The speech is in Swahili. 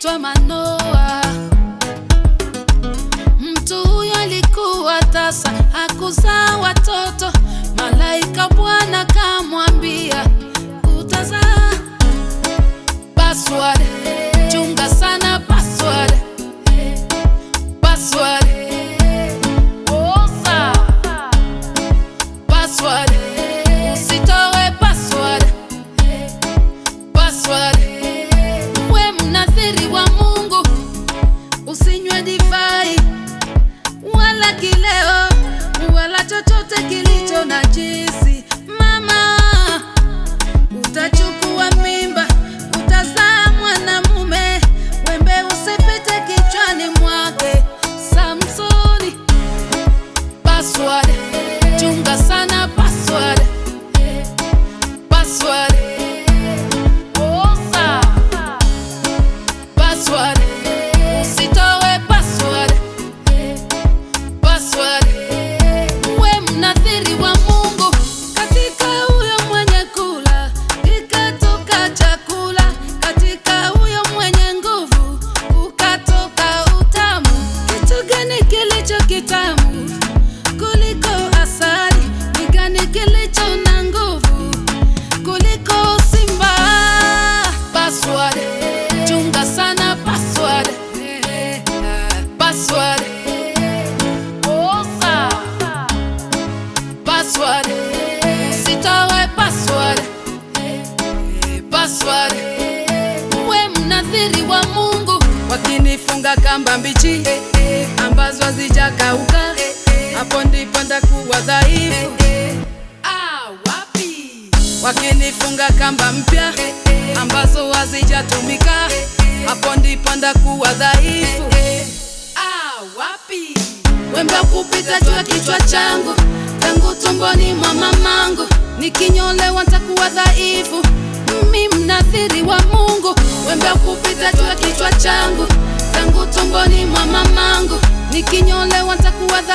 aliitwa Manoa. Mtu huyo alikuwa tasa, hakuzaa watoto. Malaika Bwana kamwambia utazaa. Password, chunga sana password. Password, osa. Password, usitoe password. Password, we mnathiri wa Mungu, usinywe divai wala kileo wala chochote kilicho najisi. Mama, utachukua mimba, utazaa mwanamume, wembe usipite kichwani mwake. Samsoni, password, chunga sana password. Password, osa. Password, usitoe password. Password, we mnathiri wa Mungu, katika huyo mwenye kula kikatoka chakula, katika huyo mwenye nguvu ukatoka utamu. Kitu gani kilicho kitamu kuliko asali? Ni gani kilicho na nguvu kuliko simba? Password, chunga sana password. Password, osa. Password, usitoe password. Password, we mnathiri wa Mungu, wakinifunga kamba mbichi ambazo hazijakauka, hapo ndipo nitakuwa dhaifu. Ah, wapi? Wakinifunga kamba mpya ambazo hazijatumika, hapo ndipo nitakuwa dhaifu. Ah, wapi? Wembe kupita juu ya kichwa changu tangu tumboni mwa mamangu, nikinyolewa nitakuwa dhaifu. Mimi mnathiri wa Mungu, wembe kupita juu ya kichwa changu tangu tumboni mwa mamangu, nikinyolewa nitakuwa dhaifu.